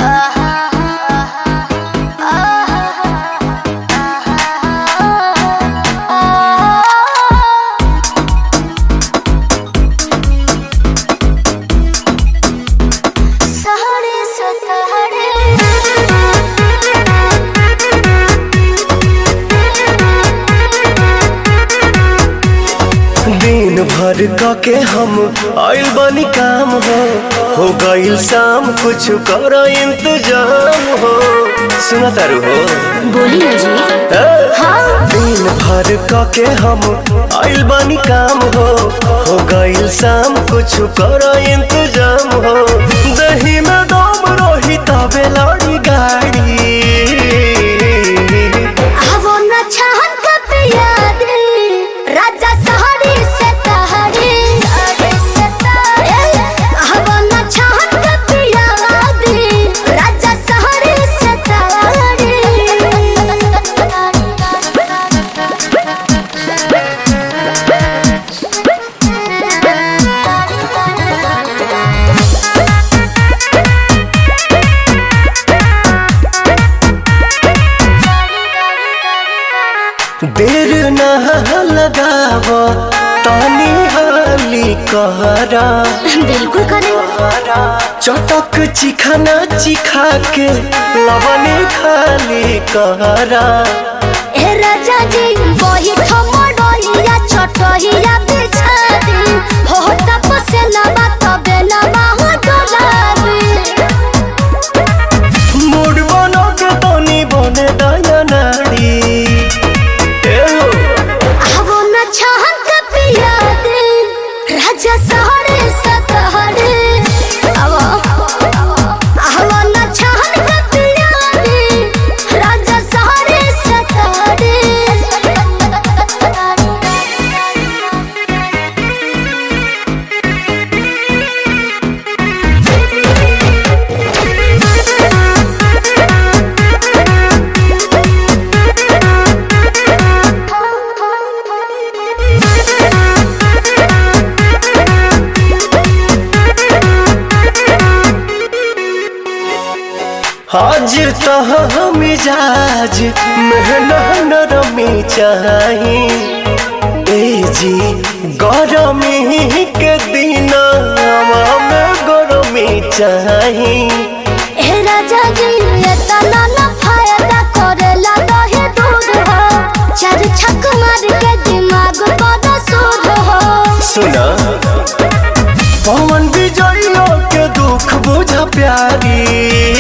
दिन भर क के हम आइल बानी काम हो हो गइल शाम कुछ कर इंतजाम हो सुना तारू हो बोली ना जी ए? हाँ दिन भर क के हम आइल बानी काम हो हो गइल शाम कुछ कर इंतजाम हो दही में दम रही तबे लड़ी गाड़ी वो न छहन कब याद राजा सहरी से तहरी वो न छहन कब याद राजा सहरी से देर न लगाव तानी हाली कहरा बिल्कुल करे चटक चिखाना चिखा के लवने खाली कहरा ए राजा जी वही ठमडोहिया छोटहिया बिछा दी हो तपसे लबा तबे लबा हो डोलाबी मूड बनो के तनी बने दया नाड़ी ए हो, आवो न छहन के पिया दे राजा सहरे सतहरे आवो आवो न छहन के पिया दे राजा सहरे सतहरे हाजिर तह मिजाज मेहना नरमी चाही ए जी गरमी के दिन में गरमी चाही ए राजा जी ये तना न फायदा करेला दहे दूध हो चार छक मार के दिमाग पर सूद हो सुना पवन विजयो के दुख बुझ प्यारी